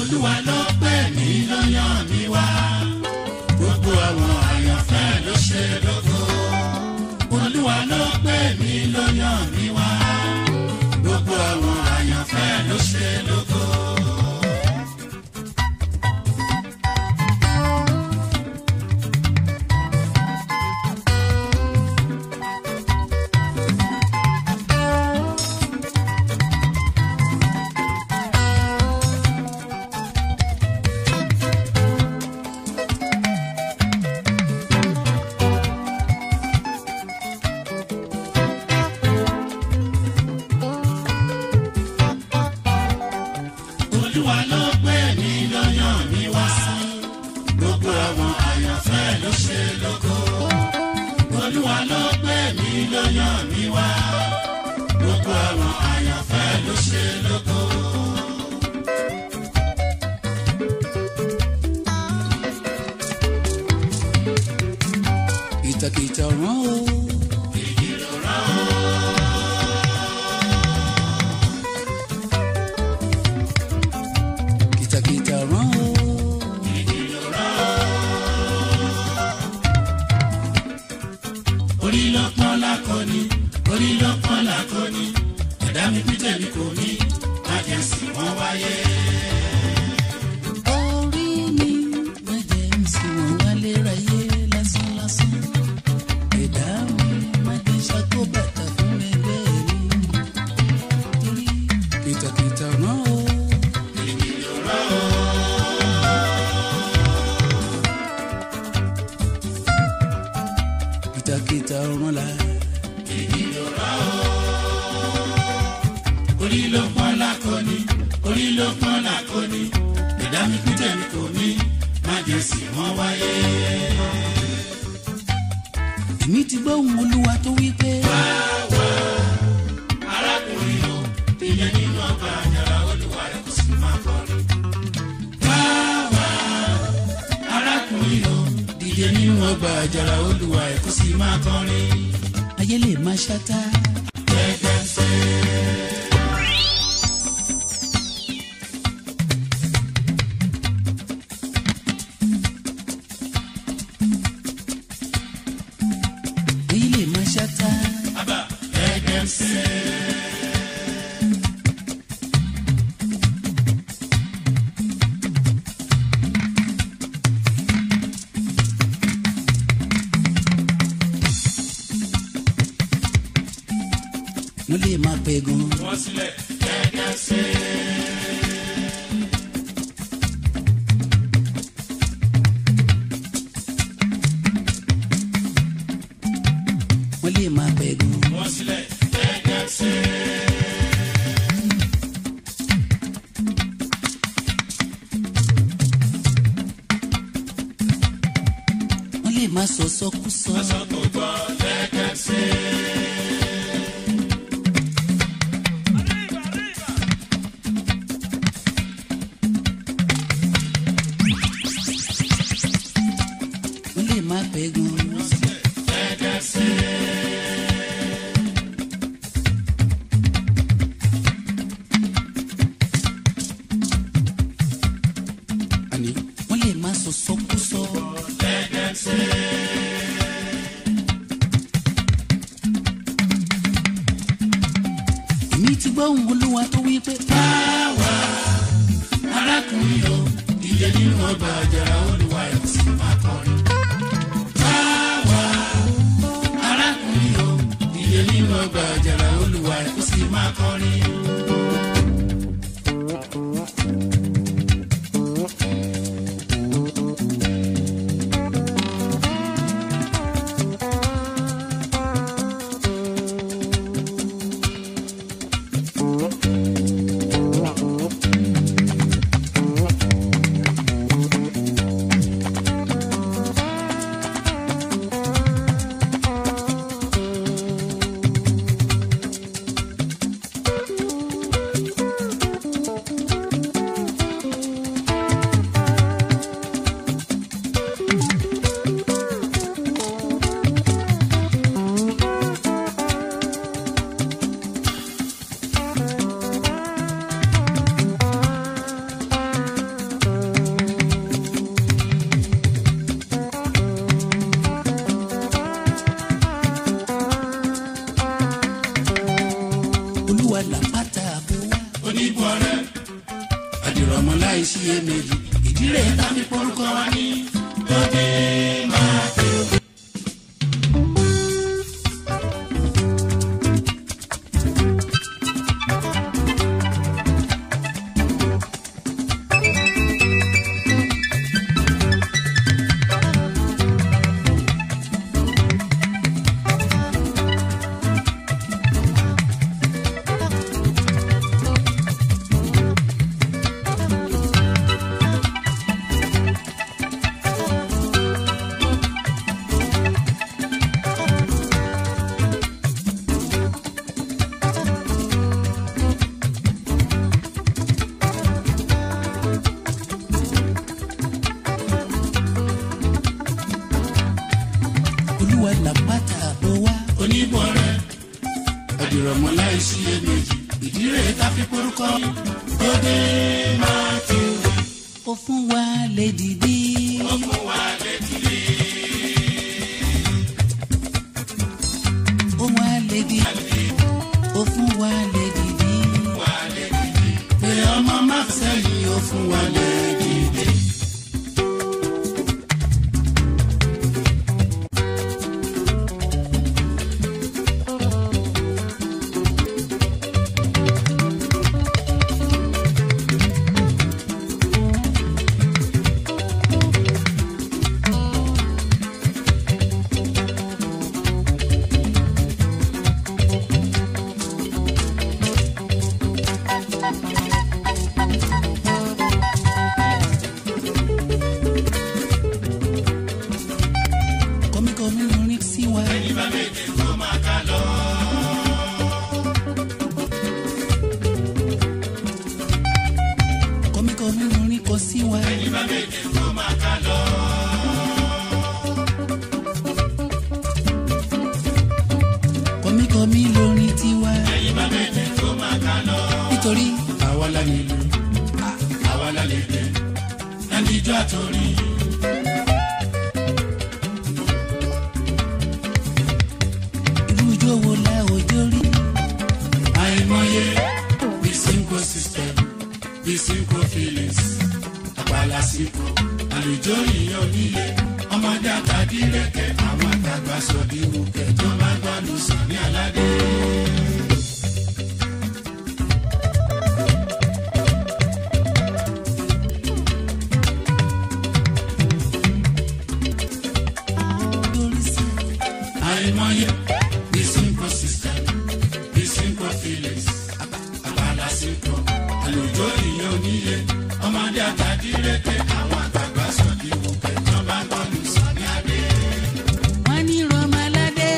olúwa ló pè mí ló yàn mí wá gbogbo àwọn àyànfẹ́ ló ṣe lógo olúwa ló pè mí ló yàn mí wá gbogbo àwọn àyànfẹ́ ló ṣe lógo. olúwa ló pè mí ló yàn mí wá gbogbo àwọn àyànfẹ́ ló ṣe lógo olúwa ló pè mí ló yàn mí wá gbogbo àwọn àyànfẹ́ ló ṣe lógo. kìtàkìtà rán o. èyí ló rán o. kìtàkìtà rán o. èyí ló rán o. orí ló pọ́n lákọni orí ló pọ́n lákọni ẹ̀dá mi pété mi kò mí májèsì wọ́n wáyé. orí mi májẹ̀ ń sìn wọ́n wálé ráyé lásánlásán. ẹ̀dá mi májẹ̀ ṣàkó bàtà fún ẹgbẹ́ mi. torí kìtàkìtà rán o. èyí ló rán o. kìtàkìtà rán la. èyí ló rán o. orí ló pọ́n lákọni orí ló pọ́n lákọni ẹ̀dá mi pété mi kò mí májèsì wọ́n wáyé. èmi ti gbọ́ ohùn olúwa tó wí pé. arákùnrin o ìyẹn nínú ọgbà àjàrà olúwa rẹ kò sì máa kọrin. wáwá arákùnrin o dìde nínú ọgbà àjàrà olúwa rẹ kò sì máa kọrin. ayé lè máa ṣáta. gẹ́gẹ́ ṣe. ayé lè máa ṣáta. Abba gẹ́gẹ́ ṣe. wọ́n lè máa pẹ́ gan. wọ́n sílẹ̀ gẹ́gẹ́ ṣe. wọ́n lè máa pẹ́ gan. wọ́n sílẹ̀ gẹ́gẹ́ ṣe. wọ́n lè máa sọ sọkúsọ. aṣọ tó gbọ́ gẹ́gẹ́ ṣe. wọ́n lè máa pẹ́ gan. gẹ́gẹ́ ṣe. àní wọ́n lè máa sọ sọkúsọ. gẹ́gẹ́ ṣe. èmi ti gbọ́ ohùn olúwa tó wí pé. Báwa arákùnrin o, ìdílé nínú ọgbà àjàrà olúwa ẹ̀ kò sì máa kọrin. Báwa arákùnrin o, ìdílé nínú ọgbà àjàrà olúwa ẹ̀ kò sì máa kọrin. àdìrọ̀mọ́ láì sí iyèméjì ìdílé tàbí porúkọ wa ní lóde máa tẹ̀. olúwa làpáta àbọ̀ wá oníbọ̀ rẹ̀ àdìrọ̀mọ́ láì sí iyèméjì ìdílé tàbí porúkọ lóde máa tẹ̀. ó fún wa lè dìde. ó fún wa lè dìde. ó wá lè dìde. ó fún wa lè dìde. wá lè dìde. pé ọmọ máa sẹ́yìn ó fún wa lè dìde. kọ́míkọ́mí orin sí wa. ẹni bá méje tó máa ká lọ. kọ́míkọ́mí orin kọ sí wa. ẹni bá méje tó máa ká lọ. kọ́míkọ́mí lórin tiwa. ẹni bá méje tó máa ká lọ. nítorí àwa la nílùú àwa la lè dé ẹni ijó àtòrí. irú ijó wo la òjò rí. àìmọye bí synchro system bí synchro feelings àpàlà sípò àlùjọ ìyàn níye ọmọdé àtàdí rẹkẹ àwọn àtàgbà sọdí wùkẹ tó máa gbádùn sàn ní aládé. àìmọye bí synchro system bí synchro feelings àpàlà sípò àlùjọ ìyàn níye ọmọdé àtàdí rẹkẹ àwọn àtàgbà sọdí wùkẹ tó máa gbádùn sàn ní aládé. wọ́n ní rọmọládé.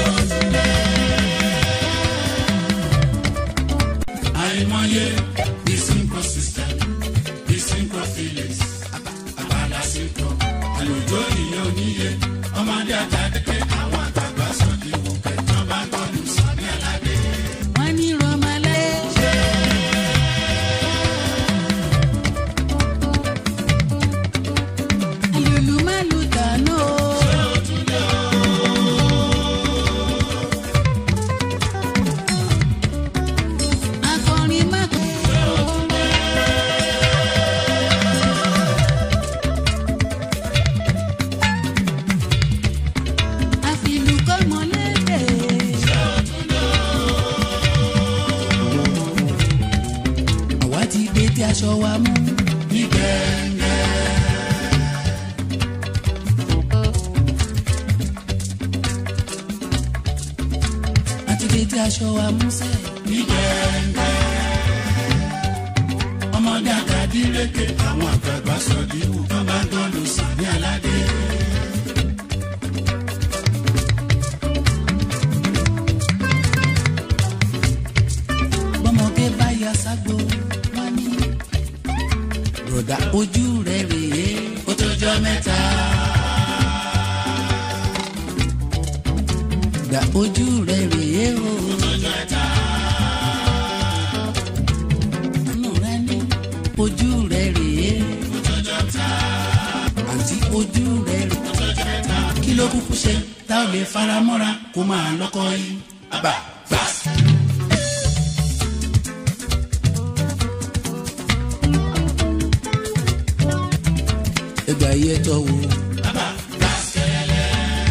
àìmọye bí synchro system bí synchro feelings àpàlà sípò àlùjọ ìyàn níye ọmọdé àtàdé àwọn àtàgbà sọdí wùkẹ tó máa gbádùn sàn ní aládé. wọ́n ní rọmọládé. Lulu malu dano. Akọrin má pẹ́. Àfìlù kọ́mọ lédè. Àwa ti gbé tí aṣọ wa mú. Ní gẹ́gẹ́. àti dédé aṣọ wa músẹ̀. nígbẹ̀ngẹ̀ ọmọdé àtàdí lékè àwọn àgbààgbà sọ̀díwù tó bá ń dọ́nu sí ní aládé. bọ́mọdé bá ya ságbo wọn ní. rọ̀dà ojú rẹ̀ rèé ó tó jọ mẹ́ta. gbà ojú rẹ̀ rèé o. Inú rẹ̀ ní ojú rẹ̀ rèé. Àǹtí ojú rẹ̀ rèé. Kí ló kúkú ṣe tá ò lè fara mọ́ra kó máa lọ́kọ́ yín? Àbá gbà. gbà yẹ tọ́ wo. bàbá gàṣẹ́lẹ̀.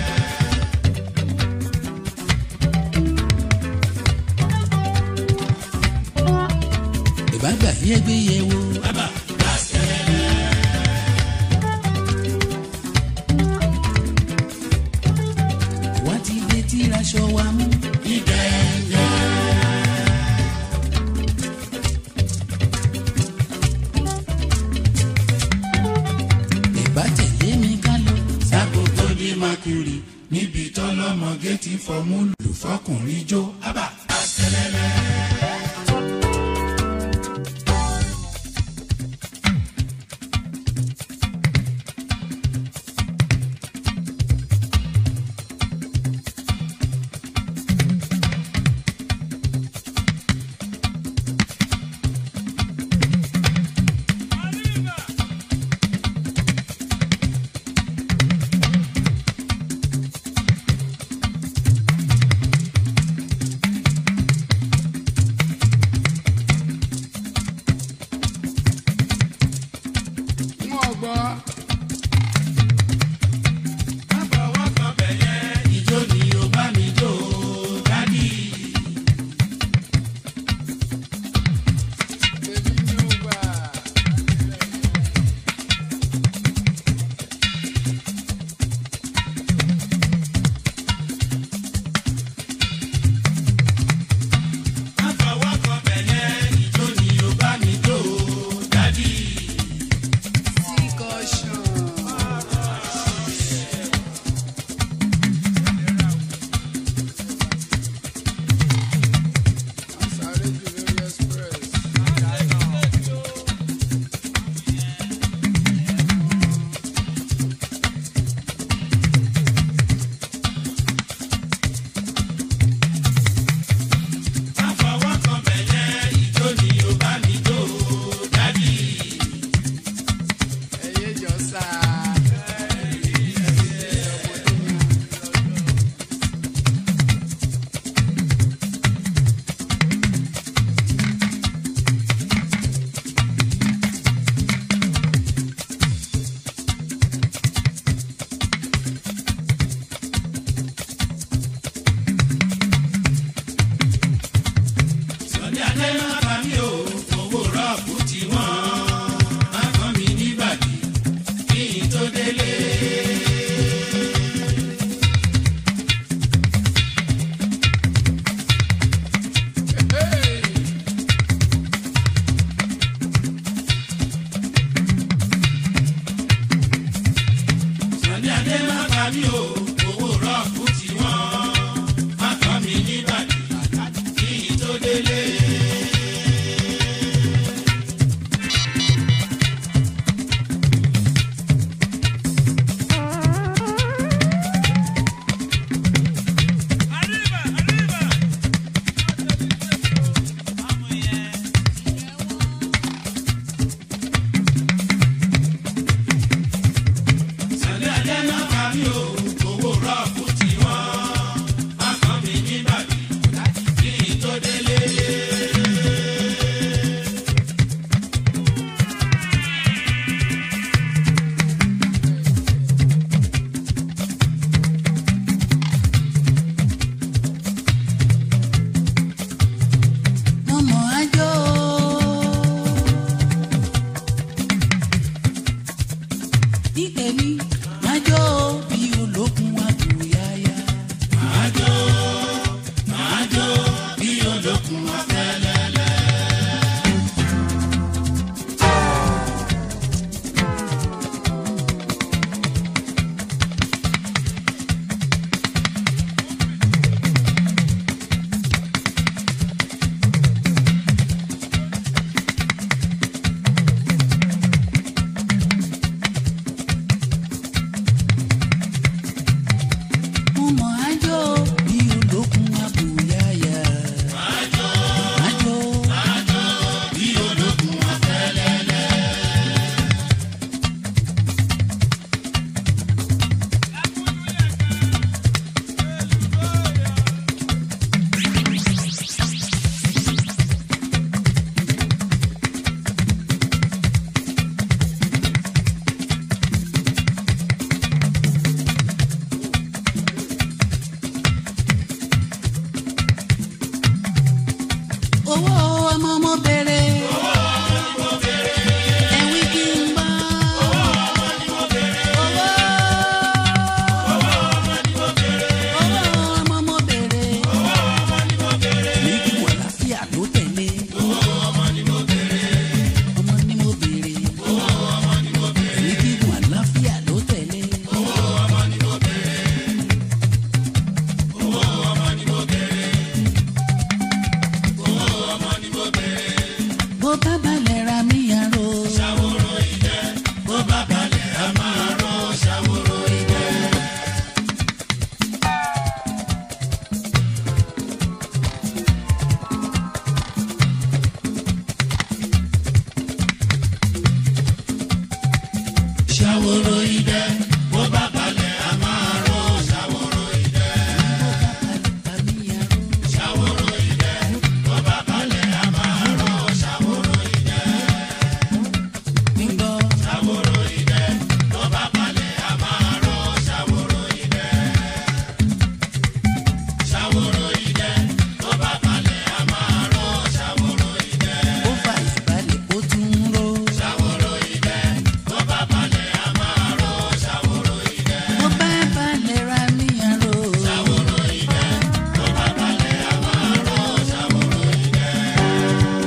ìbá gbà yẹ gbé yẹ wo. bàbá gàṣẹ́lẹ̀. wá ti dé tí aṣọ wa mú. ìdẹ́yẹ. ìbá tẹ̀lé mi ká lọ. sákòókò ní makuri níbi tọ́lọ́mọge ti fọmú lù fọkùnrin jó. bàbá gàṣẹ́lẹ̀. wọn gbọ́ Àbọ̀wọ́ kan bẹ̀yẹ ìjó ni ó bá mi jó dádì. bèbí ní ó gbà. Àbọ̀wọ́ kan bẹ̀yẹ ìjó ni ó bá mi jó dádì. sáré jù lórí express. Àbọ̀wọ́ kan bẹ̀yẹ ìjó ni ó bá mi jó dádì. ẹyẹ jọ sá. Sọ̀dí adé má bá mi o, owó rọ́ọ̀bù ti wọ́n. Má kàn mí nígbàdí kí n tó délé. Sọ̀dí adé má bá mi o, owó rọ́ọ̀bù ti wọ́n. Má kàn mí nígbàdí kí n tó délé. Sọ̀dí adé má bá mi o, owó rọ́ọ̀bù ti wọ́n. Má kàn mí nígbàdí kí n tó délé. ọmọ àjọ. níkẹ́mi àjọ bí olókun àbúyáyá. Àjò, àjò, bí olókun afẹ́lẹ́lẹ́. ṣàwòrò idẹ bó bá balẹ̀ a máa ró ṣàwòrò idẹ. ṣàwòrò idẹ bó bá balẹ̀ a máa ró ṣàwòrò idẹ. ṣàwòrò idẹ bó bá balẹ̀ a máa ró ṣàwòrò idẹ. ṣàwòrò idẹ bó bá balẹ̀ a máa ró ṣàwòrò idẹ. ṣàwòrò idẹ bó bá balẹ̀ a máa ró ṣàwòrò idẹ. ṣàwòrò idẹ bó bá balẹ̀ a máa ró ṣàwòrò idẹ.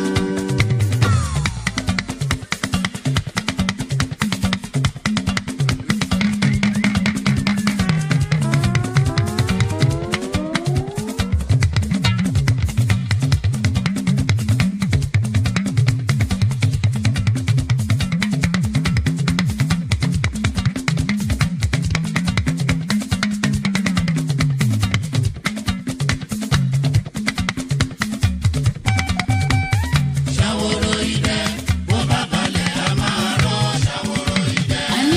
ṣàwòrò idẹ bó bá balẹ̀ a máa ró ṣàwòrò idẹ.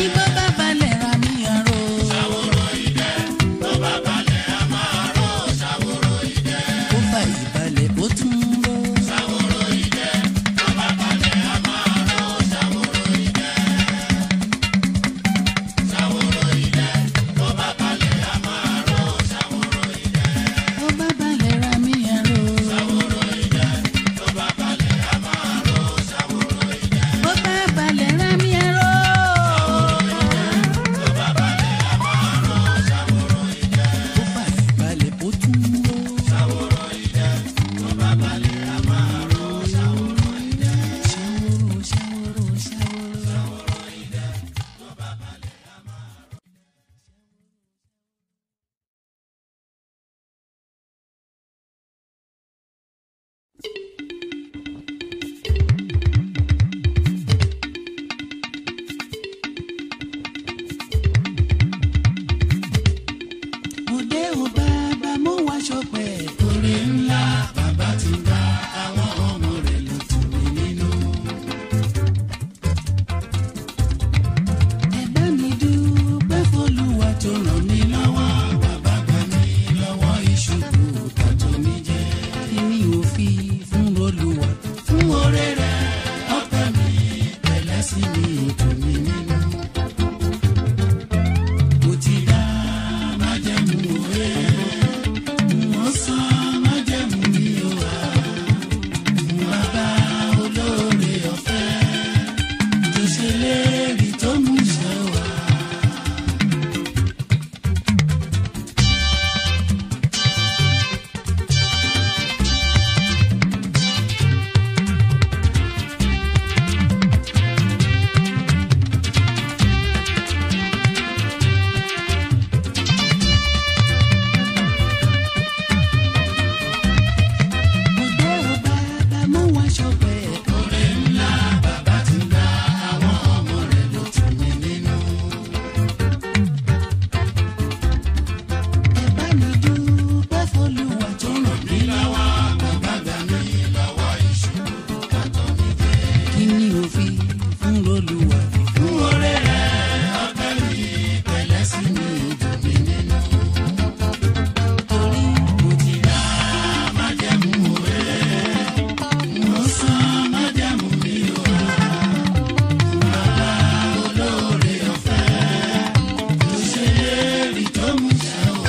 ṣàwòrò idẹ bó bá balẹ̀ a máa ró ṣàwòrò idẹ. ṣàwòrò idẹ bó bá balẹ̀ a máa ró ṣàwòrò idẹ. ṣàwòrò idẹ bó bá balẹ̀ a máa ró ṣàwòrò idẹ. ṣàwòrò idẹ bó bá balẹ̀ a máa ró ṣàwòrò idẹ. bó bá balẹ̀ a máa ró ṣàwòrò idẹ. ṣàwòrò idẹ bó bá balẹ̀ a máa ró ṣàwòrò idẹ. orí ńlá bàbá ti dá àwọn ọmọ rẹ̀ ló tù mí nínú. tó ràn mí lọ́wọ́ bàbá gbà mí lọ́wọ́ ìṣubú tàtó mi jẹ́. fún oore rẹ̀ ọpẹ́ mi pẹ̀lẹ́ sí mi tù mí nínú. mo ti dá májẹ̀mú òwe mo san májẹ̀mú mi ò wá. fún bàbá olóore ọ̀fẹ́ tó ṣe léèrè tó mú ṣe wá. Oore ńlá bàbá ti dá àwọn ọmọ rẹ̀ ló tù mí nínú. tó ràn mí lọ́wọ́ bàbá gbà mí lọ́wọ́ ìṣubú tàtó mi jẹ́. fún oore rẹ̀ ọpẹ́ mi pẹ̀lẹ́ sí mi tù mí nínú. mo ti dá májẹ̀mú òwe mo san májẹ̀mú mi ò wá. bàbá olóore ọ̀fẹ́ tó ṣe léèrè tó mú ṣe wá.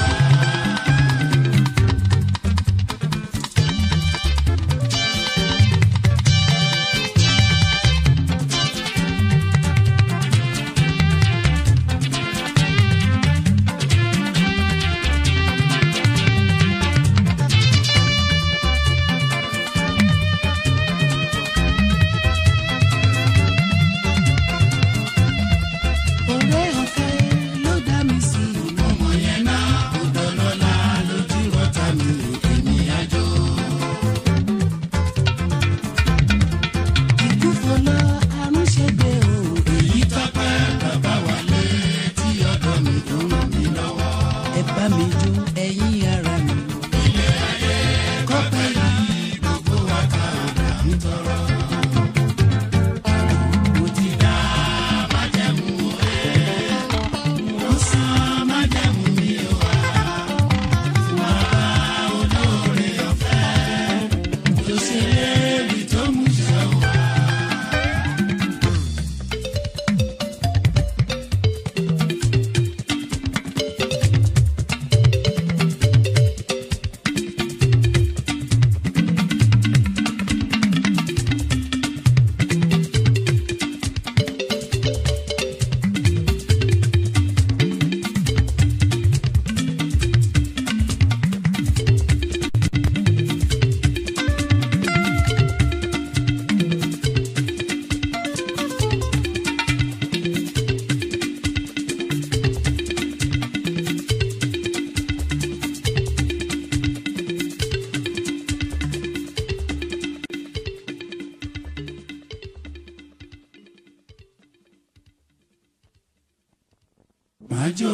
màá jó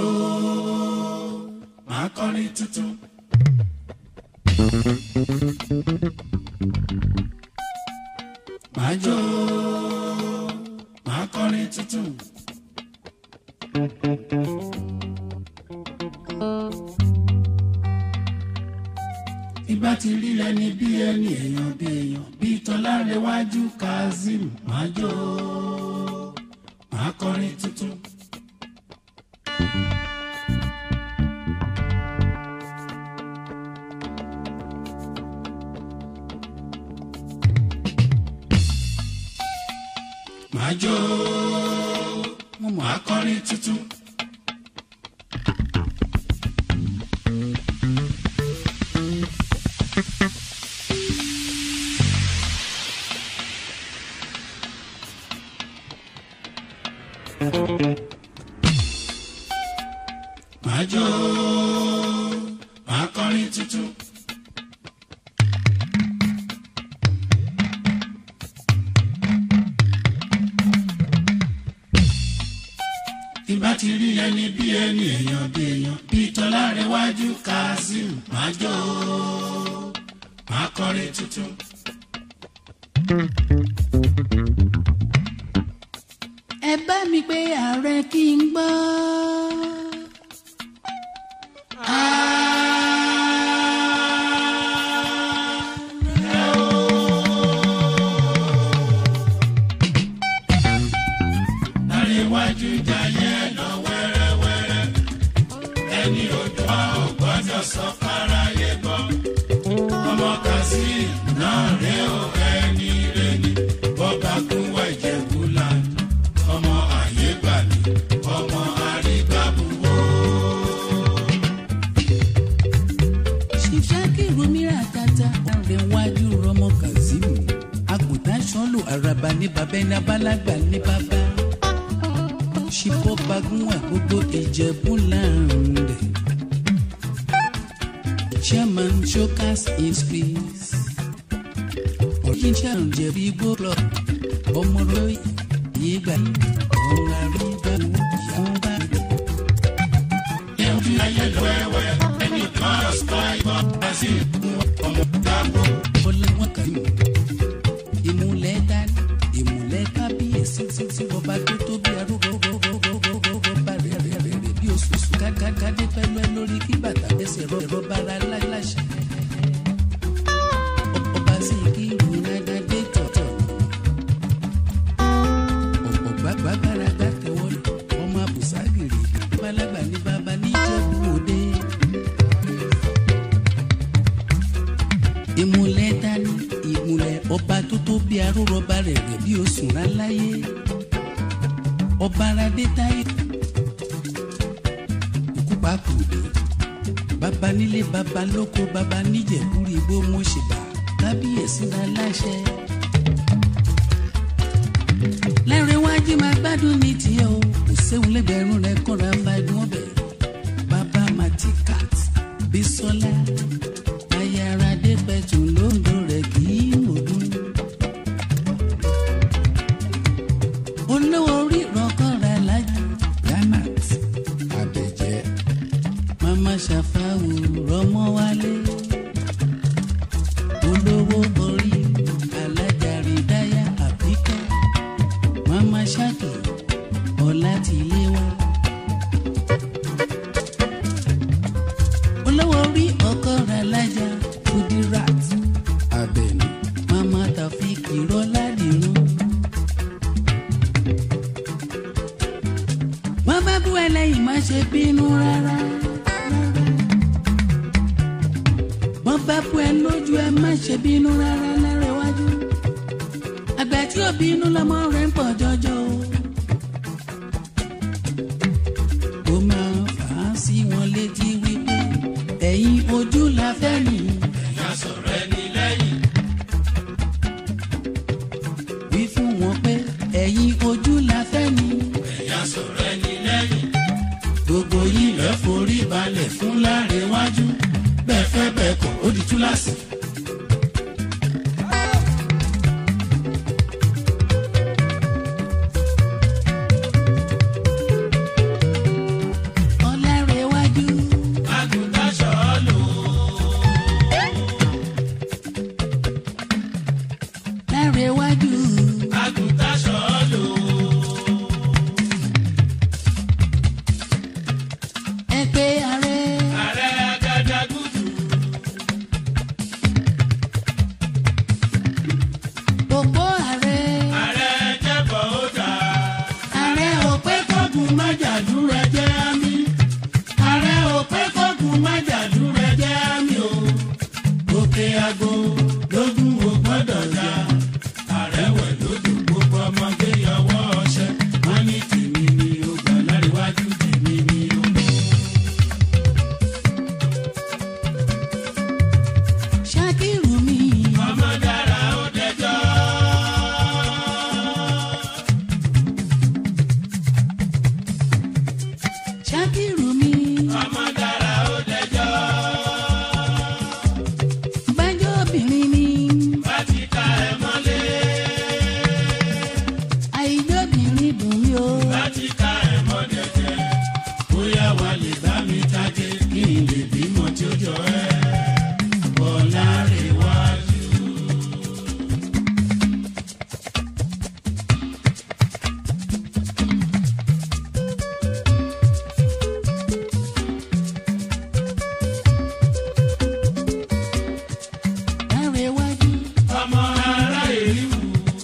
màá kọrin tuntun. màá jó màá kọrin tuntun. ìbá ti rí ẹni bí ẹni èèyàn bí èèyàn bí tọ́lárẹ̀wájú kazeem màá jó màá kọrin tuntun. màá jó màá kọrin tuntun. màá jó màá kọrin tuntun. ìbá ti rí ẹni bí ẹni èèyàn bí èèyàn bí tọ́lárẹ̀wájú kazeem màá jó màá kọrin tuntun. ẹ bá mi pé ààrẹ kí n gbọ́. Láríwájú jayé lọ wẹ́rẹ́wẹ́rẹ́ ẹni ojú a ò gbọ́dọ̀ sọ fáráyé gbọ́ ọmọ kazeem náà rè ó ẹni rè ní bọ́ba gúnwà ìjẹ̀bú land ọmọ àyè gbàlè ọmọ àrígbàbùwò. ṣìṣàkì rumira tata ọ̀rẹ́ wájú rọmọ kazeem àgùntàn sọ́lù àràbà ní bàbá ẹni abálágbà ní bàbá ṣìbọ́ bagúnwà gbogbo ìjẹ̀bú láàrin chairman showcas is peace original jẹ̀bi gbọ́dọ̀ ọmọdé yìí gbà ọ̀rọ̀ àrígbà ìyàwó bá rẹ̀. Ẹ̀jú ayé lọ wẹ́wẹ́ ẹni kan ọ̀sán ìbọn kazeem ọmọ dábò. ọlọ́wọ́n kan yìí ìmúlẹ̀ dání ìmúlẹ̀ kábíyèsí títí ọba tó tó bí arúgbó bá rẹ̀ rẹ̀ rẹ̀ rẹ̀ bí oṣooṣù kákákádé pẹ̀lú ẹ lórí kí bàtà ẹsẹ̀ rọ ẹ̀rọ bára láṣẹ. ọba sì kí ìrúnadádé tọ̀tọ̀ ọ̀pọ̀ gbàgbàgbàrà gbàtẹ́wọ́ ọmọ àbùságìrì balagba ní baba níjẹ̀bú òde. ìmùlẹ̀ dání ìmùlẹ̀ ọba tó tó bí arúrọba rẹ̀ rẹ̀ bí oṣù ráláyé ọba aládé táyé ikú pàkúndé baba nílé baba lóko baba níjẹ̀búrí bó mo ṣe bá kábíyèsí náà láṣẹ. lẹ́rìn iwájú máa gbádùn ní tiẹ̀ o kò séwu lẹ́gbẹ̀rún rẹ̀ kọ́ra máa dún ọbẹ̀ baba matikat bisola ayáradé pẹ̀tù lóńdó rẹ̀ kì í mọ̀dún. olówó orí ìrọ̀kọ́ra lájú granat abẹ́jẹ́ mama ṣàfàwù rọmọ wálé olówó orí alájàrí dáyà àbíkẹ́ mama ṣáàkì ọ̀làtìléwá. olówó orí ọkọ̀ra lájà kudirat abẹni mama tafiki rọládìrún. wọ́n bá bú ẹlẹ́yìn má ṣe bínú rárá. wọ́n bá bú ẹ lójú ẹ má ṣe bínú rárá lẹ́rẹ̀ iwájú. àgbà tí ò bínú lọ́mọ rẹ̀ ń pọ̀ jọjọ o. ó máa fà á sí wọn létí wípé ẹ̀yin ojú la fẹ́ nìyí. Ìyá sọ̀rọ̀ ẹni lẹ́yìn. wí fún wọn pé ẹ̀yin ojú la fẹ́ ni. Ìyá sọ̀rọ̀ ẹni lẹ́yìn. gbogbo yín lọ forí balẹ̀ fún Lárẹ̀wájú bẹ́ẹ̀ fẹ́ bẹ́ẹ̀ kọ̀ ó di túláàsì. Sákìrù mi. ọmọ dára ó dẹjọ́. Bájọ́ obìnrin ni. bá ti ká ẹ mọ́lé. Àìjọ́bìnrin dùn mí o. bá ti ká ẹ mọ́ dẹ̀dẹ̀. bóyá wà lè bá mi tájé kí n lè bímọ tí ó jọ ẹ́. bọ́lá rè wájú. Lárẹ̀wájú. ọmọ ará èríwù.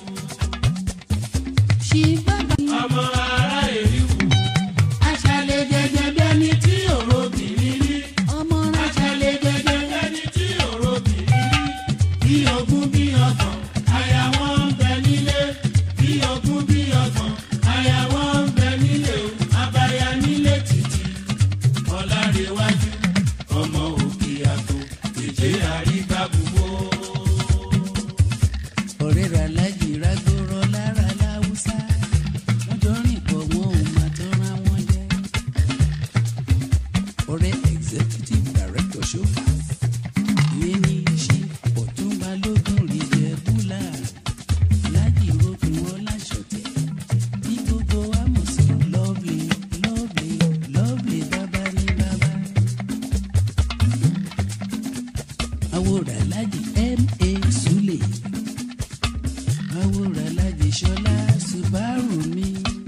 Ṣì bàbá mi. ọmọ ará èríwù. aṣálẹ̀ jẹjẹ bí ẹni tí òró bìrì rí. Ọmọ rẹ̀ aṣálẹ̀ jẹjẹ bí ẹni tí òró bìrì rí. bí ogún bí ọgbọ̀n aya wọn ń bẹ nílé. bí ogún bí ọgbọ̀n aya wọn ń bẹ nílé o. abaya nílé títì. ọ̀làrẹ̀wájú ọmọ òkè àgbo èjé àrígbàbùwò. ọ̀rẹ́ rà lájì rágbóró lára láwùsá. Wọ́n jọ rìn pọ̀ wọn ò mà tó ra wọn jẹ́. Ọ̀rẹ́ executive director ṣófà. Ìyẹn ní ṣí ọ̀túnba lógún rí jẹ́ búlà. Lájì rókun ọlá ṣọ̀tẹ̀. Ní gbogbo àmọ̀sí lovely lovely lovely bàbá ní bàbá. Àwòrán Lájì M.A. Sule àwòrán alájì ṣọlá subaru mi.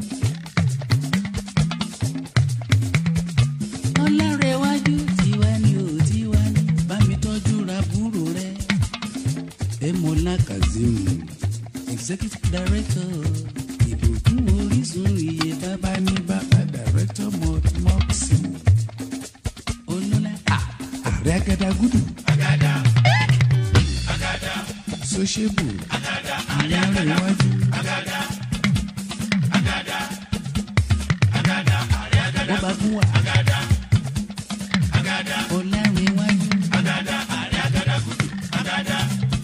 ọlárẹ̀wájú tiwa ni ò tiwa ni bá mi tọ́jú ra búrò rẹ̀. emola kazeem executive director ìbùkún orísun iye bàbá ní bàbá director mọ́tìmọ́tì. olólà ààrẹ agadagudu agada agada sọ́ṣẹ́bù agada àrẹ agada ọlárẹ̀wájú. agada agada agada àrẹ agada wọ́n bá fún wa agada agada ọlárẹ̀wájú. agada àrẹ agada gudu agada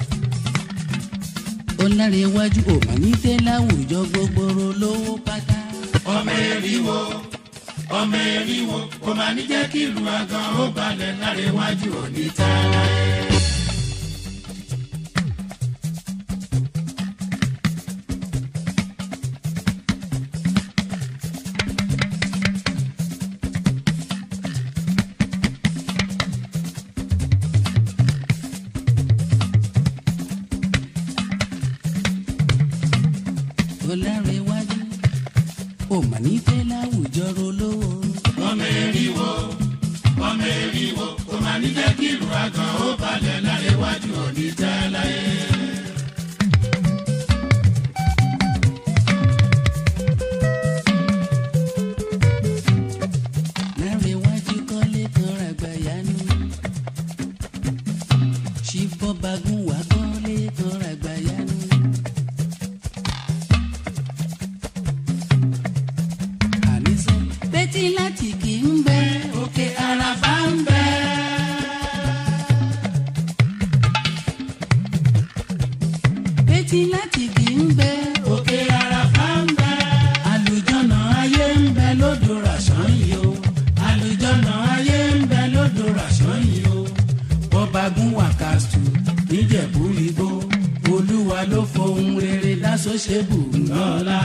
ọlárẹ̀wájú ò mà ní tẹ́ láwùjọ gbogbo lówó pátá. ọmọ eriwo ọmọ eriwo kò máa ní jẹ́ kí ìlú agan ó balẹ̀ lárẹ̀wájú òní tààrà. ọlárẹ̀wájú ò mà ní tẹ́ láwùjọ lówó. ọmọ eriwo ọmọ eriwo kò máa ní jẹ́ kí ìlú agan ó balẹ̀ lárẹ̀wájú òní tààrà. lárẹ̀wájú kọ́lé kan ràgbàyanu. ṣìbọ́bagun wà kọ́lé kan ràgbàyanu. àníṣe bẹ́tí láti kì í ń bẹ òkè àràfà ń bẹ. bẹ́tí láti kì í ń bẹ òkè àràfà ń bẹ. àlùjọ́nà ayé ń bẹ lódò ràṣán yìí o. àlùjọ́nà ayé ń bẹ lódò ràṣán yìí o. bọ́bagun wà kásù níjẹ̀bú igbó olúwa ló fohùn rere lásòṣèbù ńlọ́lá.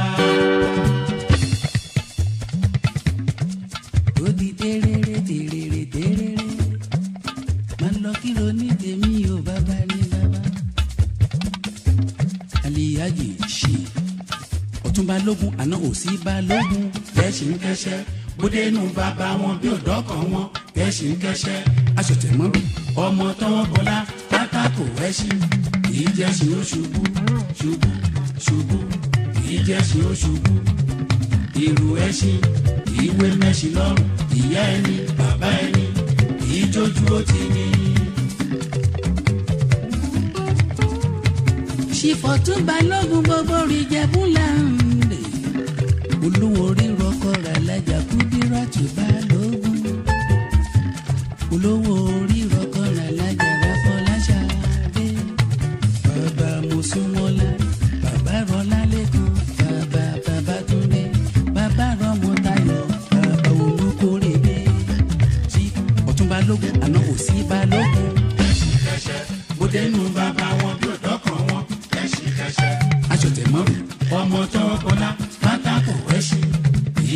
ó di tẹ́rẹ́rẹ́ tẹ́rẹ́rẹ́ tẹ́rẹ́rẹ́ máa lọ kí ló ní tèmi ò bàbá ní bàbá. aliyaji ṣe ọ̀tún balógun àná òsì balógun kẹ́sì ń kẹ́sẹ́ bóde inú bàbá wọn bí òdọ́kàn wọn kẹ́sì ń kẹ́sẹ́ aṣọ̀tẹ̀mọ́rù ọmọ tọwọ́ bọlá pátákó ẹṣin kìí jẹ́sìn ó ṣubú ṣubú ṣubú kìí jẹ́sìn ó ṣubú ìrù ẹṣin kìí wé mẹ́ṣin lọ́rùn ìyá ẹni bàbá ẹni kìí jójú ó ti ní. ṣìfọ̀tún balógun gbogbo rí jẹ́bú láǹdè olówó rírọ kọ́ra lájà kúdírátù balógun olówó rírọ kọ́ra lájà ráfọláṣadé bàbá mùsùlùmọ́lá bàbá rọlá lẹ́kàn bàbá bàbá túndé bàbá rọmọtayọ bàbá olùkórè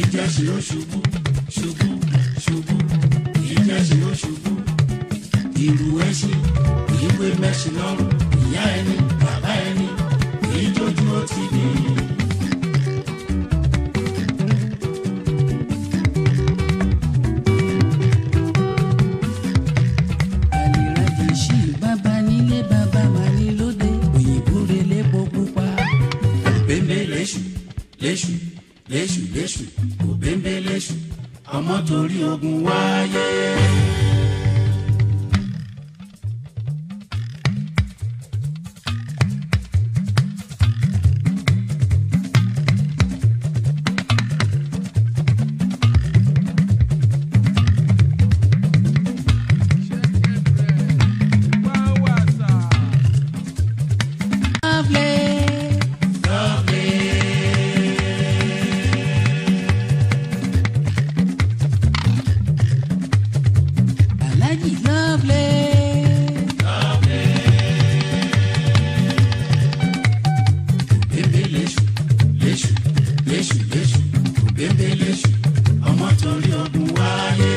ìjẹ́sí ó ṣubú ṣubú ṣubú ìjẹ́sí ó ṣubú ìrù ẹṣin ìwé mẹ́sìn lọ́rùn ìyá ẹni bàbá ẹni èyí tójú ó ti ní. àlìrajì sí bàbá nílé bàbá máa ní lóde òyìnbó relé bó pupa. bẹ́ńbẹ́ léṣù léṣù léṣù léṣù kò bẹ́ńbẹ́ léṣù ọmọ torí ogun wáyé. lovely. Alhaji lovely. bẹ́ńbẹ́ léṣù léṣù léṣù léṣù kò bẹ́ńbẹ́ léṣù ọmọ torí ogun wáyé.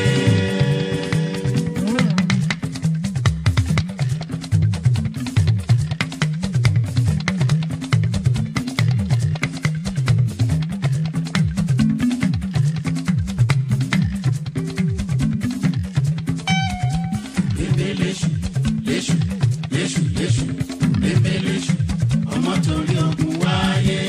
bẹ́ńbẹ́ léṣù léṣù léṣù léṣù bẹ́ńbẹ́ léṣù ọmọ torí ogun wáyé.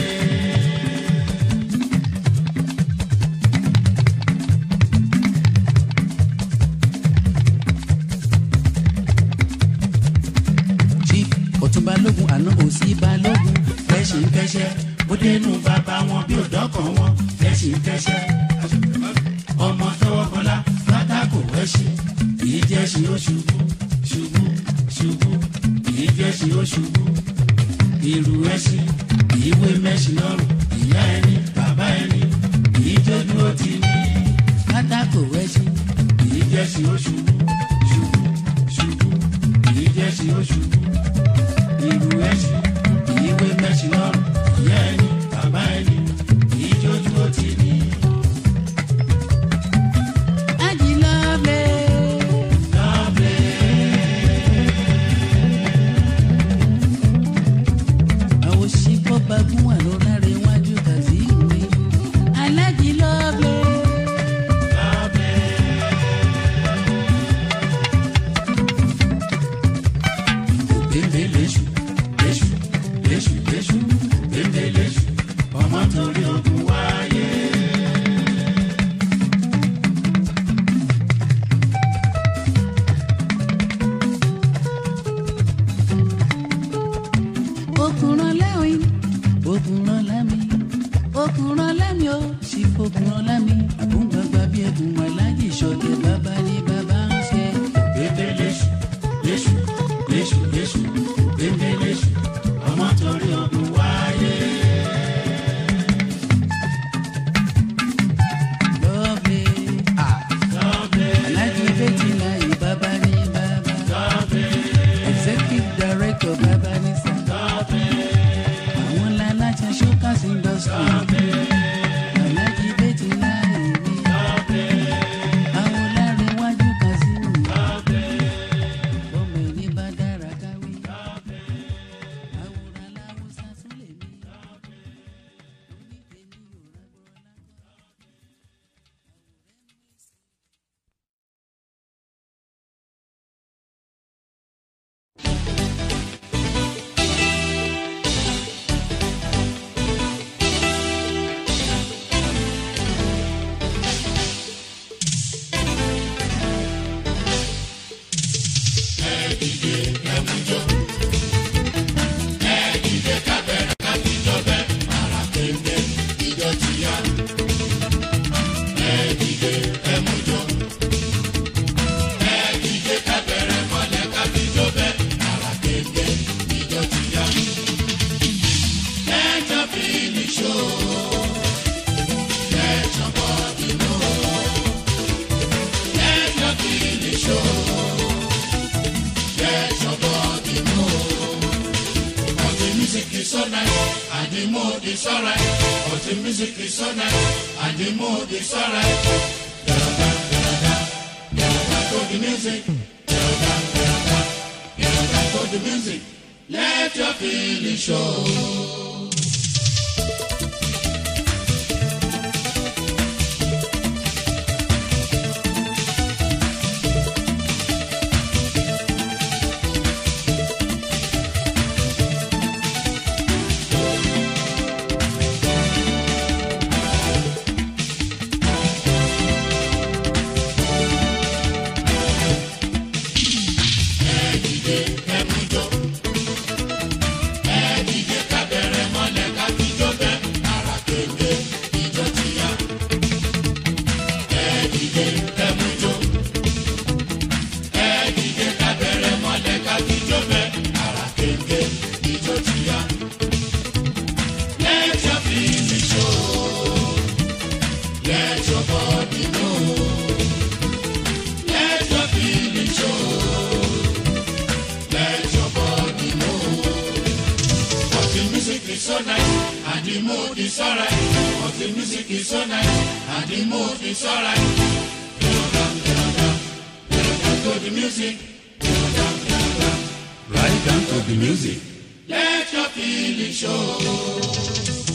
Chief Ọ̀tún Balógun àná òsì Balógun. kẹ́sìn kẹ́sẹ́ bó dénú bàbá wọn bí òdọ́kàn wọn kẹ́sìn kẹ́sẹ́. ọmọ tọwọ́ bọlá pátákó ẹṣin kìí jẹ́sìn ó ṣubú ṣubú ṣubú kìí jẹ́sìn ó ṣubú. ìrù ẹṣin kìí wé mẹ́sìn lọ́rùn ìyá ẹni bàbá ẹni kìí jójú ó ti ní. Pátákó ẹṣin. kìí jẹ́sìn ó ṣubú ṣubú ṣubú kìí jẹ́sìn ó ṣubú. ìrù ẹṣin kìí wé mẹ́sìn lọ́rùn ìyá ẹni bàbá ẹni kìí jójú ó ti ní. Alhaji lovely. àwọn ṣìkọ́ bagún wà ló lára iwájú kazeem mi. Alhaji lovely. bẹ́ẹ̀ léṣu léṣu léṣu léṣu bẹ́ẹ̀ léṣu ọmọ torí ogun wáyé. Òkùnrán lẹ́wìn, òkùnrán lámì, òkùnrán lámì ó sì fòkùnrán lámì. Àbúgbàgbà bí ẹkùn aláàjì ṣọdẹ bàbá ní bàbá ń ṣe. bẹ́ẹ̀ léṣu léṣu léṣu léṣu bẹ́ẹ̀ léṣu ọmọ torí ogun wáyé. Lovely. Aláàjì bẹ́tì láyé bàbá ní bàbá. Executive Director bàbá ní sà. Àwọn làlájà Showcase Industry. Aláàjì bẹ́tì láyé mi. and the mood is alright. But the music is so nice, and the mood is alright. Da-da, da-da, da-da, to the music. Da-da, da-da, da-da, to the music. Let your feelings show. Let your feelings show. Let your body know. Let your feelings show. Let your body know. But the music is so nice and the mood is alright. But the music is so nice and the mood is alright. Dun, dun, dun, dun, dun, To the music. Dun, dun, dun, dun. Right down to the music. Let your feelings show.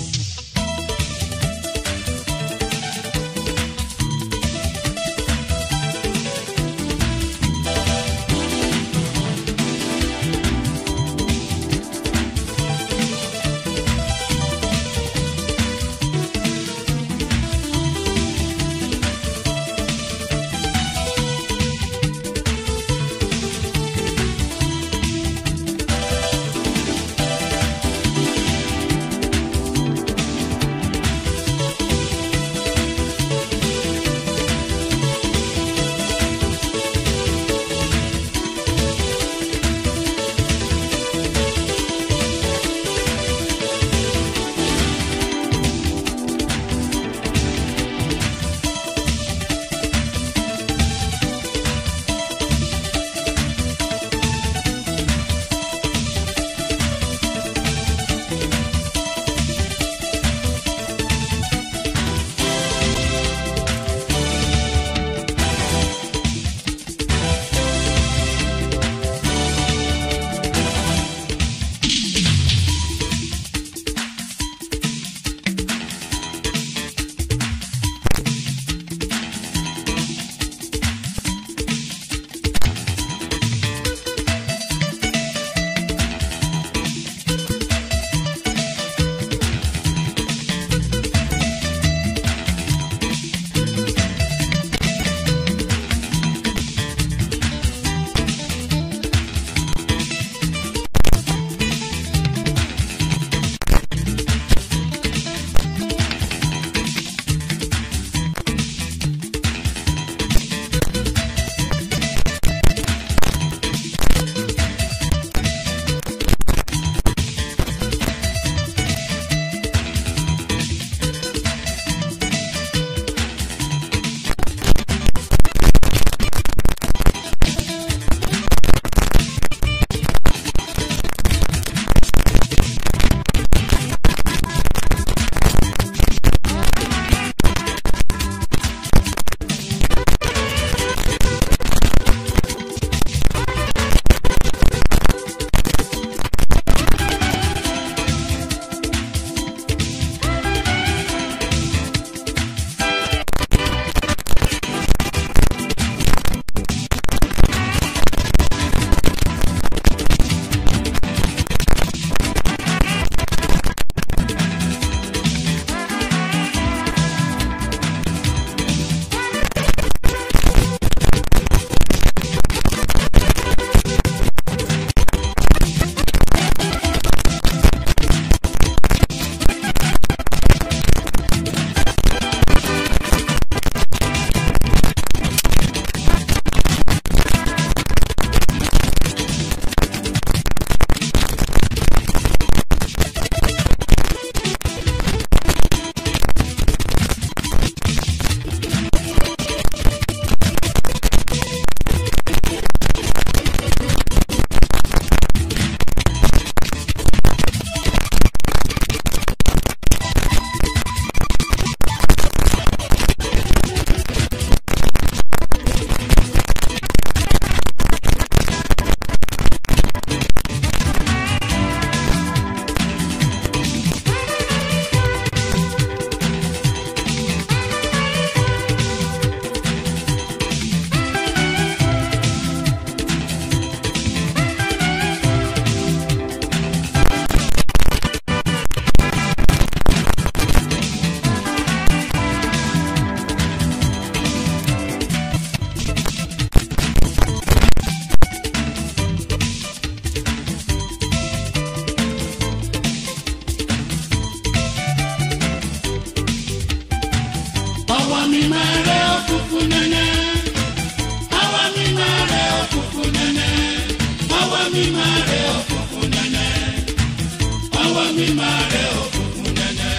mi máa rẹ òkùnkùn nẹ́nẹ́. Àwa mi máa rẹ òkùnkùn nẹ́nẹ́. Àwa mi máa rẹ òkùnkùn nẹ́nẹ́. Àwa mi máa rẹ òkùnkùn nẹ́nẹ́.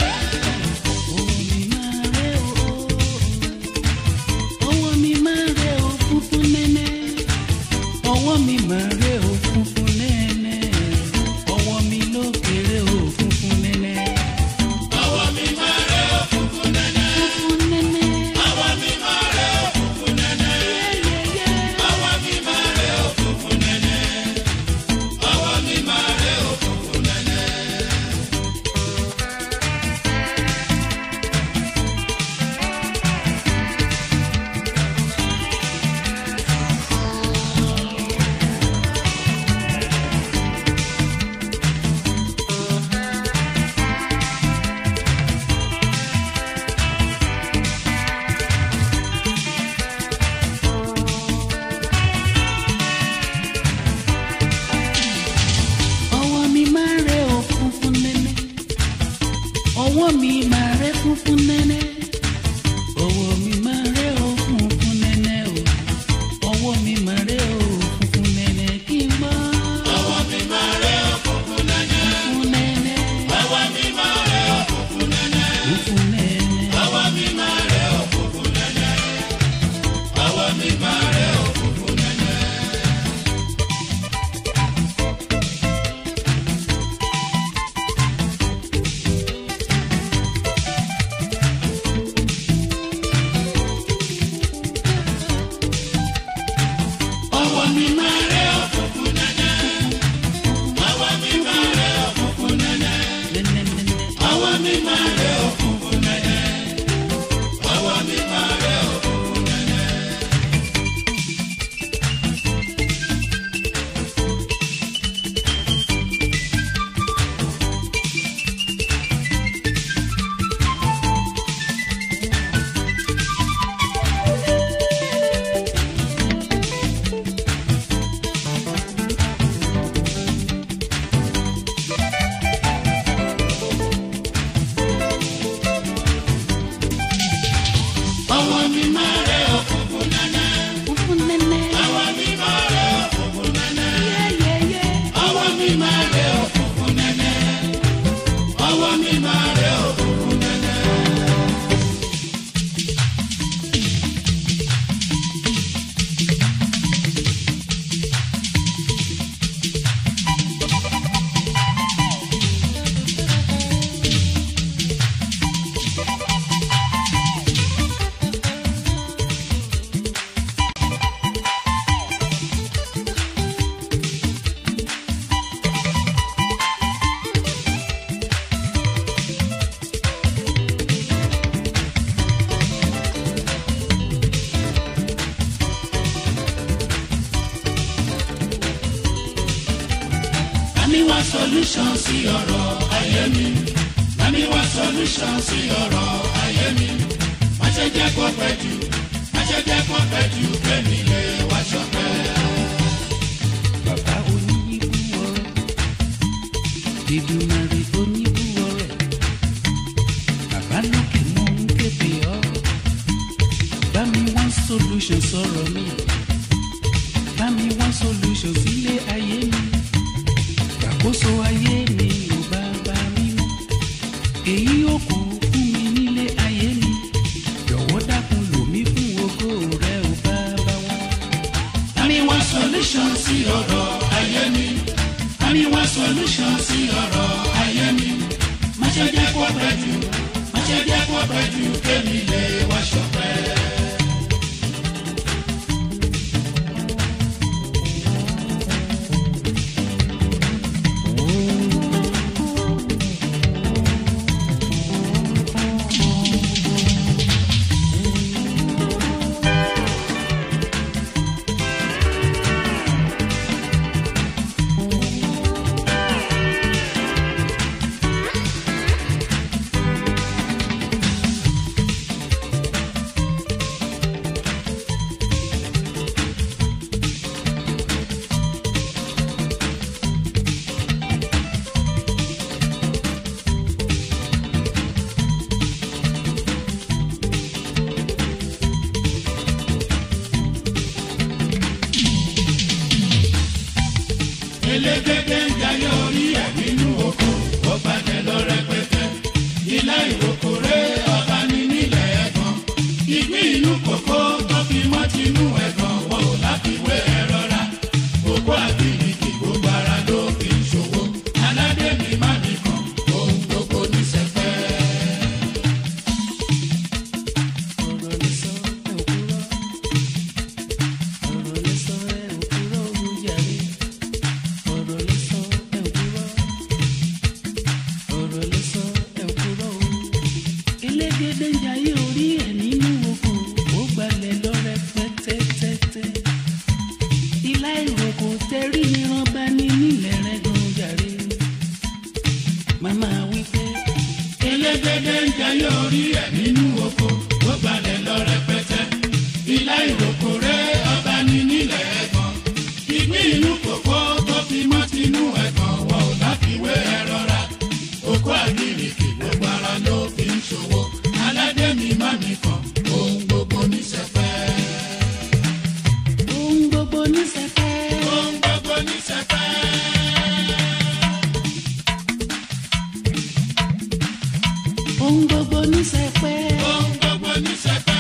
ọwọ́ mi máa rẹ o funfun nẹ́nẹ́ ọwọ́ mi máa rẹ o funfun nẹ́nẹ́ ọwọ́ mi ló kéré o funfun nẹ́nẹ́. Àwa mi máa rẹ òkùnkùn nẹ́nẹ́. funfun nẹ́nẹ́ Àwa mi máa rẹ òkùnkùn nẹ́nẹ́. yẹ́yẹ́ Àwa mi máa rẹ òkùnkùn nẹ́nẹ́. Àwa mi máa rẹ òkùnkùn nẹ́nẹ́. ọwọ́ mi máa rẹ o funfun nẹ́nẹ́ ọwọ́ mi máa rẹ funfun nẹ́nẹ́ ọwọ́ mi máa rẹ o funfun nẹ́nẹ́ o ọwọ́ mi máa rẹ o funfun nẹ́nẹ́ kí n gbọ́. Àwa mi máa rẹ òkùnkùn nẹ́nẹ́. funfun nẹ́nẹ́ Àwa mi máa rẹ òkùnkùn nẹ́nẹ́. funfun nẹ́nẹ́. Àwa mi máa rẹ òkùnkùn nẹ́nẹ́. Àwa mi máa rẹ òkùnkùn nẹ́nẹ́. Àwa mi máa rẹ òkùnkùn nẹ́nẹ́. Àwa mi máa rẹ òkùnkùn nẹ́nẹ́. nẹ́nẹ́nẹ́nẹ́. Àwa mi máa rẹ òkùnkùn nẹ́nẹ́. Àwa mi máa rẹ òkùnkùn nẹ́nẹ́. Àwa mi máa rẹ òkùnkùn nẹ́nẹ́. funfun nẹ́nẹ́. Àwa mi máa rẹ òkùnkùn nẹ́nẹ́. yẹ́yẹ́yẹ́. Àwa mi máa rẹ òkùnkùn nẹ́nẹ́. Àwa mi máa rẹ òkùnkùn nẹ́nẹ́. Bámi wá solution sí ọ̀rọ̀ ayé mi. Bámi wá solution sí ọ̀rọ̀ ayé mi. Má ṣe jẹ́ kó pẹ́ jù, má ṣe jẹ́ kó pẹ́ jù kémi lè wá ṣọpẹ́. bàbá oníyíbú ọrẹ ìdùnnàrè oníbú ọrẹ bàbá lókè mọ ń kéde ọ bá mi wá solution sọ̀rọ̀ mi bá mi wá solution sílé ayé mi gbàkóso ayé mi ò bá bá mi mọ èyí ò kù fún mi nílé ayé mi jọ̀wọ́ dákun lò mí fún ògo rẹ ò bá bá wọn. Bámi wá solution sí ọ̀rọ̀ ayé mi. Bámi wá solution sí ọ̀rọ̀ ayé mi. Má ṣe jẹ́ kó pẹ́ jù, má ṣe jẹ́ kó pẹ́ jù kémi lè wá ṣọpẹ́. ìgbín inú kòkó tó fi mọ́ tinú ẹ̀gàn wò láfiwé ẹ rọra gbogbo àbíyí gbogbo ara ló fi ń ṣòwò aládé mi má nìkan ohun gbogbo ní sẹpẹ́. ọ̀rọ̀ lè sọ ẹ̀ òkúrọ̀ ọ̀rọ̀ lè sọ ẹ̀ òkúrọ̀ olùjàre ọ̀rọ̀ lè sọ ẹ̀ òkúrọ̀ ọ̀rọ̀ lè sọ ẹ̀ òkúrọ̀ o. elégédé ń jayé orí ẹ̀ nínú oko ó gbalẹ̀ lọ́rẹ́ pẹ́tẹ́tẹ́tẹ́ ilá ìrókò tẹ́rí níran bá ní nílẹ̀ rẹ̀ gan jàre màmá wípé elégédé ń jayé orí ẹ̀ nínú oko ó gbalẹ̀ lọ rẹpẹtẹ ilá ìrókò rẹ ọba ní nílẹ̀ ẹ̀gàn ìgbín inú kòkó tó fi mọ́ tinú ẹ̀gàn wọ̀ ọ́ láfiwé ẹ rọra oko àgìrìkì gbogbo ara ló fi ń ṣòwò aládé mi má mi kàn ohun gbogbo ní sẹpẹ́. ohun gbogbo ní sẹpẹ́. ohun gbogbo ní sẹpẹ́. ohun gbogbo ní sẹpẹ́. ohun gbogbo ní sẹpẹ́.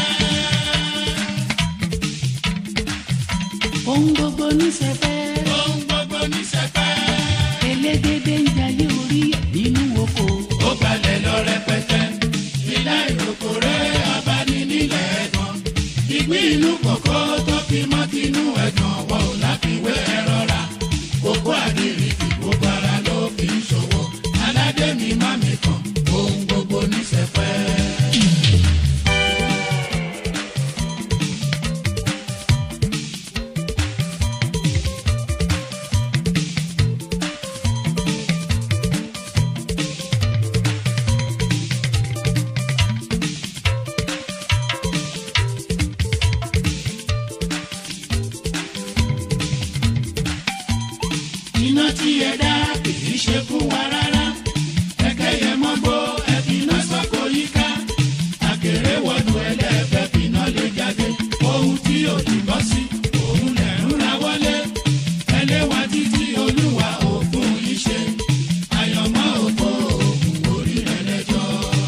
ohun gbogbo ní sẹpẹ́. ohun gbogbo ní sẹpẹ́. elégédé ń jayé orí ẹ̀ nínú oko. ó balẹ̀ lọ rẹpẹtẹ ilá ìrókò rẹ ọba ní nílẹ̀ ẹ̀gàn ìgbín inú kòkó tó fi mọ́ tinú ẹ̀gàn wọ̀ ọ́ láfiwé ẹ rọra kókó àdìrìkì gbogbo ara ló fi ń ṣòwò aládé mi má mi kàn ohun gbogbo ní sẹpẹ́. iná tí ẹ dá kì í ṣe fún wa rárá ẹkẹ yẹ mọ gbó ẹbí iná sọkò yíká àkèrè wọnú ẹlẹ́fẹ́ fìná lè jáde ohun tí ò ní bọ́ sí òun lẹ̀ ń ra wọlé ẹlẹ́wà títí olúwa òfin yìí ṣe àyànmọ́ òfò òògùn orí rẹ̀ lẹ́jọ́.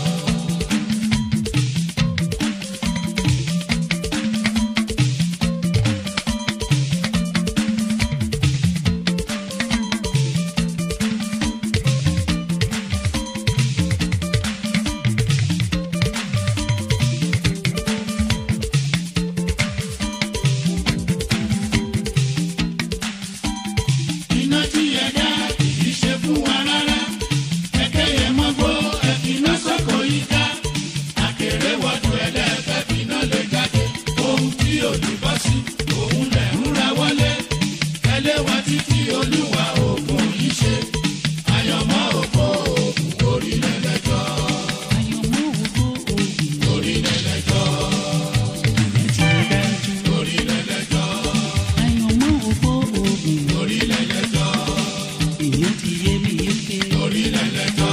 iná tí ẹ dá kì í ṣe fún wa rárá kẹkẹ yẹ mọ gbó ẹfínà sọkò yíká àkèrè wọdù ẹlẹfẹ fínà lè jáde ohun tí ò ní bọ́ sí òun lẹ̀ ń ra wọlé ẹlẹ́wà títí olúwa òògùn yìí ṣe àyànmọ́ òfò òògùn orílẹ̀ lẹ́jọ́ àyànmọ́ ògo òògùn orílẹ̀ lẹ́jọ́ ìyẹn ti rí dájú. orílẹ̀ lẹ́jọ́ àyànmọ́ ògo òògùn orílẹ̀ lẹ́jọ́ ìyẹn ti yé mi yéké. orílẹ̀ lẹ́jọ́.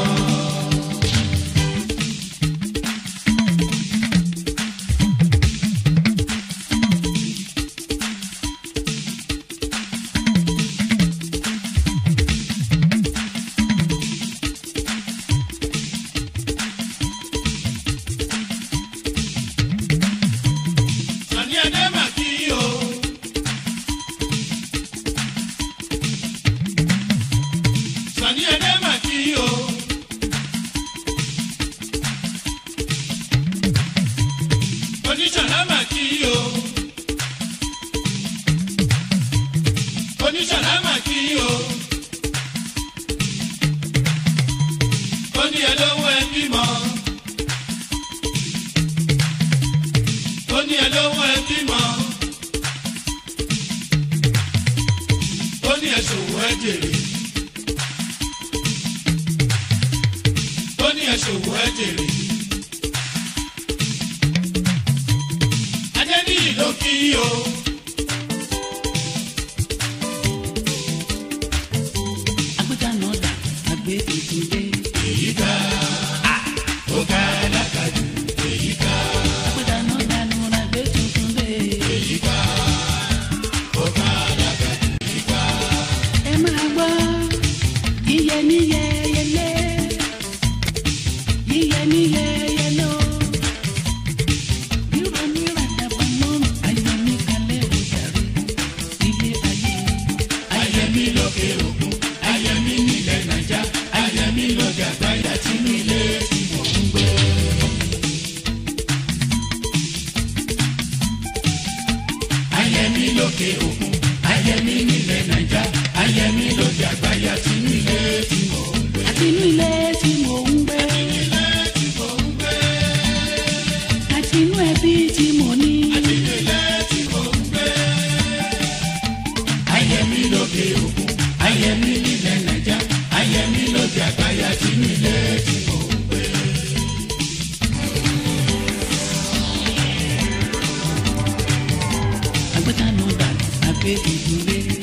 Sani Adé mà kí o. Sani Adé mà kí o. Oníṣàlá mà kí o. Oníṣàlá mà kí o. Oní ẹlówó ẹ bímọ. Oní ẹlówó ẹ bímọ. Oní ẹṣòwò ẹ jèrè. Oní ẹṣòwò ẹ jèrè. Adéníyì ló kí o. agbẹ́jà náà dà àgbẹ̀ tuntun dé. Èyí ká ó ká lákàjù. Èyí ká agbẹ́jà náà dà nù àgbẹ̀ tuntun dé. èyí ká ó ká lákàjù. Èyí ká ẹ máa gbọ́ yíyẹ níyẹ yẹlé yíyẹ níyẹ yẹló bírò ayẹmí lókè òkun ayẹmí nílẹ̀ nàìjà ayẹmí lóde àgbáyé àti nílé tí mò ń gbé. àti inú ilé tí mò ń gbé àti inú ẹbí tí mo ní ayẹmí lókè òkun ayẹmí nílẹ̀ nàìjà ayẹmí lóde àgbáyé àti nílé tí mò ń gbé. àgbẹ̀tànù dànù àgbẹ̀ ìdúró